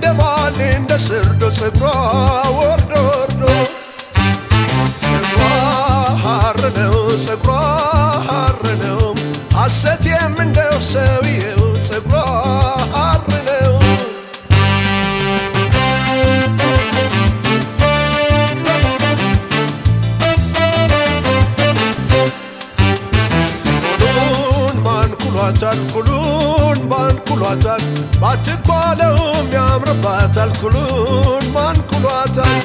ይደመደማል እንደ ስርዶ ጸጉሯ ወርዶ ወርዶ ጸጉሯ ሐር ነው ጸጉሯ ሐር ነው ሐሰቴም እንደው ሰውየው ጸጉሯ ሐር ነው ኩሉን ማን ኩሏታል ኩሉን ማን ኩሏታል ባትኳለውም ያምርባታል ኩሉን ማን ኩሏታል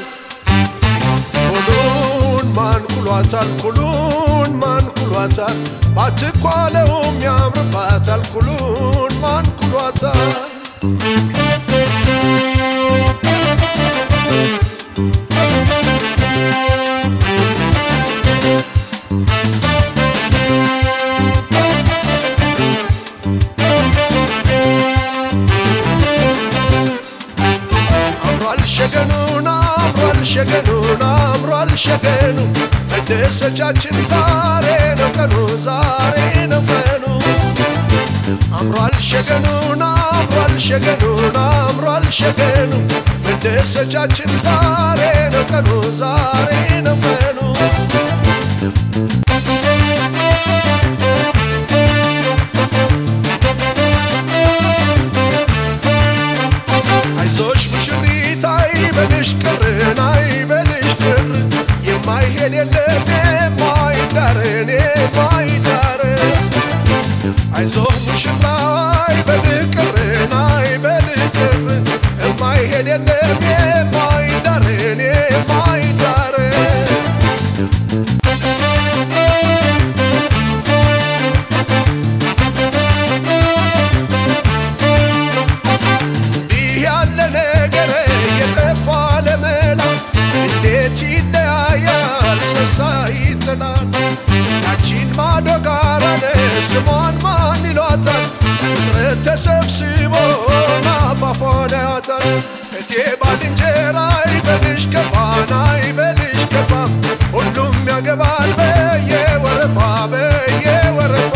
ኩሉን ማን ኩሏታል ኩሉን ማን ኩሏታል ባትኳለውም ያምርባታል ኩሉን ማን ኩሏታል አምሯል ሸገኑን አምሯል ሸገኑን አምሯል ሸገኑ መደሰቻችን ዛሬ ነው ቀኑ ዛሬ ነው ቀኑ አምሯል ሸገኑን አምሯል ሸገኑን አምሯል ሸገኑ መደሰቻችን ዛሬ ነው ቀኑ ዛሬ ነው ቀኑ አይዞሽ ሙሽሪት አይበልሽ ቅርን አይበልሽ ቅር የማይሄድ የለም የማይዳርን የማይዳርን አይዞህ ሙሽራ አይበልህ ቅርን አይበልህ ቅር የማይሄድ የለም የማይዳርን የማይዳርን እንዲህ ያለ ነገር የጠፋ ለመላ እንዴት ይለያያል ሰሳ ይጥላል ያቺን ማዶ ጋራነ ስሟን ማን ይሏታል ፍጥረት ተሰብስቦ ናፋፏን ያታል እቴ ባልንጀራ ይበልሽ ከፋና ይበልሽ ከፋም ሁሉም ያገባል በየወረፋ በየወረፋ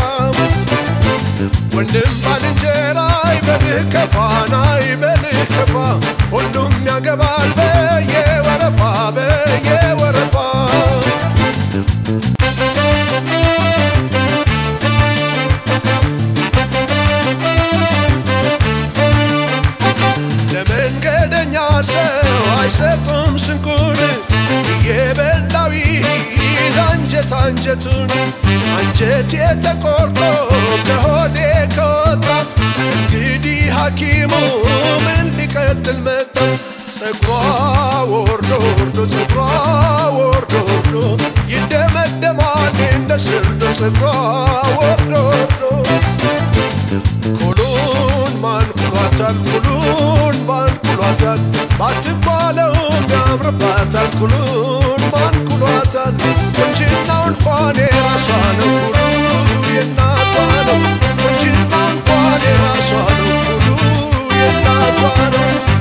ወንድም ባልንጀራ ይበልህ ከፋና ይበልህ ከፋ ሁሉም ያገባል በየወረፋ በየወረፋ ለመንገደኛ ሰው አይሰጡም ስንቁን እየበላው ይሂድ አንጀት አንጀቱን አንጀት የተቆርጦ ከሆዴ ከወጣ እንግዲህ ሐኪሙ ምን ሊቀጥል መጣ ጸጉሯ ወርዶ ወርዶ ጸጉሯ ወርዶ ወርዶ ይደመደማል እንደ ስርዶ ጸጉሯ ወርዶ ወርዶ ኩሉን ማን ኩሏታል ኩሉን ማን ኩሏታል ባትባለውም ያምርባታል ኩሉን ማን ኩሏታል ቁንጅናው እንኳን የራሷ ነው ኩሉ የእናቷ ነው ቁንጅናው እንኳን የራሷ ነው ኩሉ የእናቷ ነው